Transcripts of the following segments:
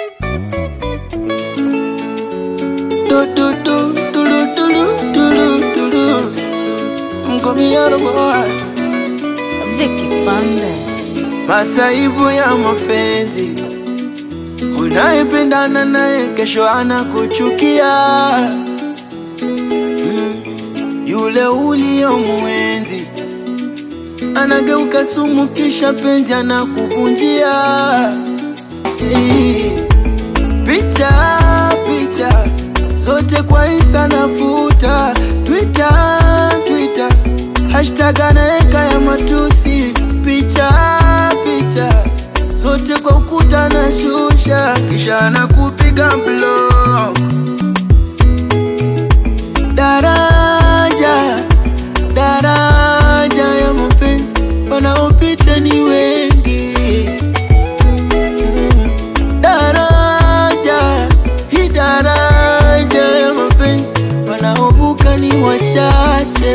Do do do do do do do do do do. Mkomiano boy. Vicky Bandes. Masaibu ya mapenzi, unayependana naye kesho anakuchukia. Mm, Yule uliyomwenzi anageuka sumu, kisha penzi anakuvunjia. Eh, Picha picha zote kwa Insta nafuta, Twitter Twitter hashtag anaeka ya matusi, picha picha zote kwa ukuta nashusha, kisha anakupiga block. Daraja daraja ya mapenzi wanaopita ni wengi Mm. daraja hii daraja ya mapenzi wanaovuka ni wachache.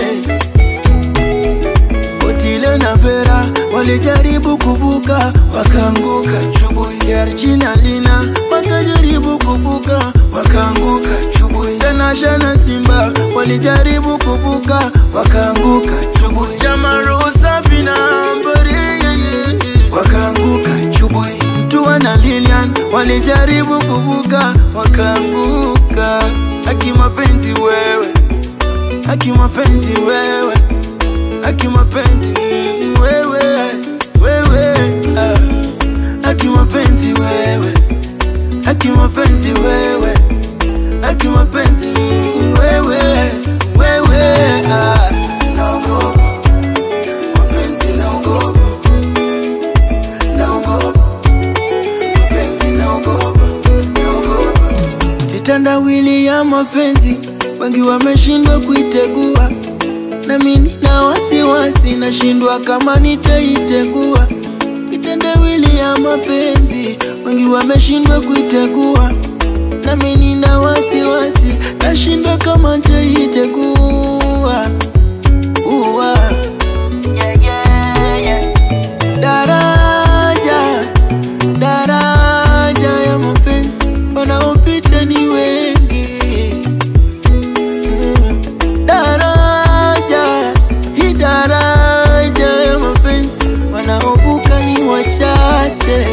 Otile na Vera walijaribu kuvuka wakaanguka, Chubui ya Regina Lina wakajaribu kuvuka wakaanguka, Chubui Tanasha na Simba walijaribu kuvuka wakaanguka, Chubui Jamaru Safi na Ambari wakaanguka, Chubui Mtua na Lilian walijaribu kuvuka wakaanguka. Haki mapenzi wewe, haki mapenzi wewe Haki mapenzi mm, wewe wewe ah. Haki mapenzi wewe Haki mapenzi wewe Haki mapenzi mm, wewe wewe ah. Naogopa mapenzi naogopa naogopa mapenzi naogopa naogopa kitandawili ya mapenzi wengi wameshindwa kuitegua nami nina wasiwasi, nashindwa kama nitaitegua. Kitendawili ya mapenzi, wengi wameshindwa kuitegua, nami nina wasiwasi, nashindwa kama nitaitegua. Uwa. Yeah, yeah, yeah. Daraja, daraja ya mapenzi, wanaopita ni wengi Mm. daraja hii daraja ya mapenzi wanaovuka ni wachache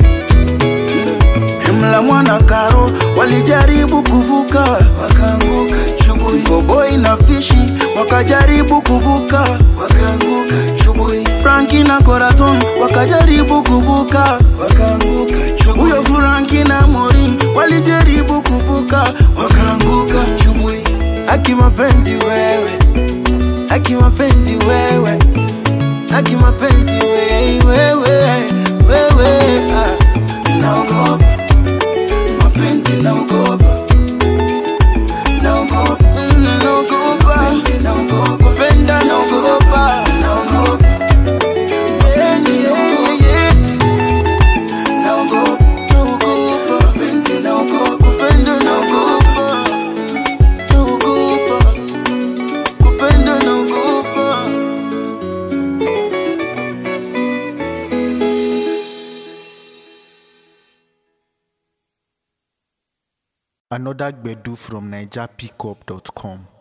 Mla mwana karo walijaribu kuvuka wakaanguka chubui Koboi na fishi wakajaribu kuvuka wakaanguka chubui Franki na Corazon wakajaribu kuvuka wakaanguka chubui Huyo Franki na Morin walijaribu kuvuka wakaanguka chubui Haki mapenzi wewe Haki mapenzi wewe Haki mapenzi wewe wewe wewe ah. Naogopa mapenzi naogopa naogopa mm, naogopa mapenzi naogopa penda naogopa naogopa mapenzi naogopa naogopa naogopa mapenzi naogopa penda naogopa naogopa kupenda naogopa Another Gbedu from NigerPickup.com.